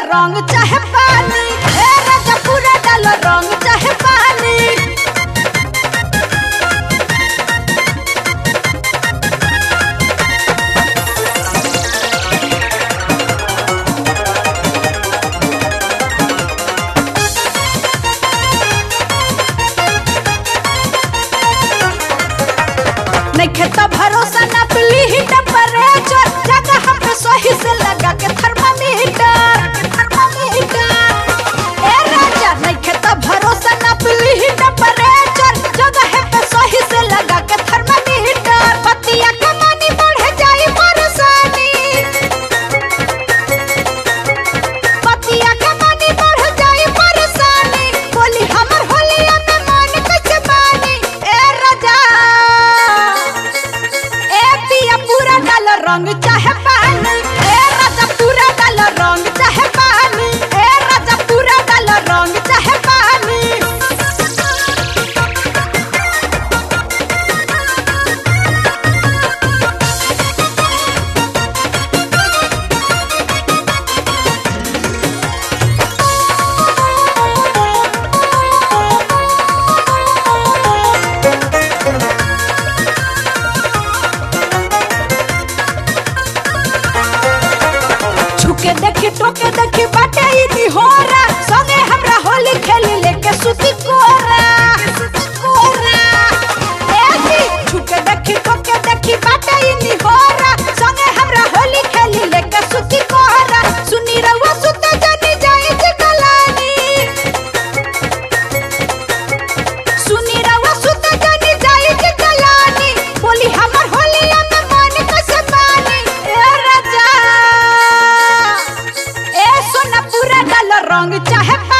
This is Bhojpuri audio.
रंग चाहे पानी ए राजा पूरा डालो रंग चाहे पानी नइखे त भरोसा ना पली ही टेम्परेचर जगह हम पे सही से लगा के थर्मामीटर थर्मामीटर ए राजा नइखे त भरोसा ना पली ही टेम्परेचर जगह पे सही से लगा के थर्मामीटर पतिया के मानी बढ़ जाई परेशानी पतिया के मानी बढ़ जाई परेशानी बोली हमर होलिया में मन कैसे मानी ए राजा ए पिया पूरा डाल रंग चाहे पानी ए राजा पूरा डाल रंग चाहे पानी ए राजा पूरा डाल रंग चाहे पानी छुके देखी टोके देखी बाटे ई निहोरा संगे हमरा होली खेली लेके सुती कोरा कोरा ए जी छुके देखी टोके देखी बाटे ई निहोरा संगे हमरा होली खेली लेके सुती कोरा सुनी रहुआ सुते जानी जाई जी कलानी सुनी रहुआ सुते जानी जाई जी कलानी बोली हमर होलिया में मन कैसे मानी ए राजा ए सोना पूरा डाल रंग चाहे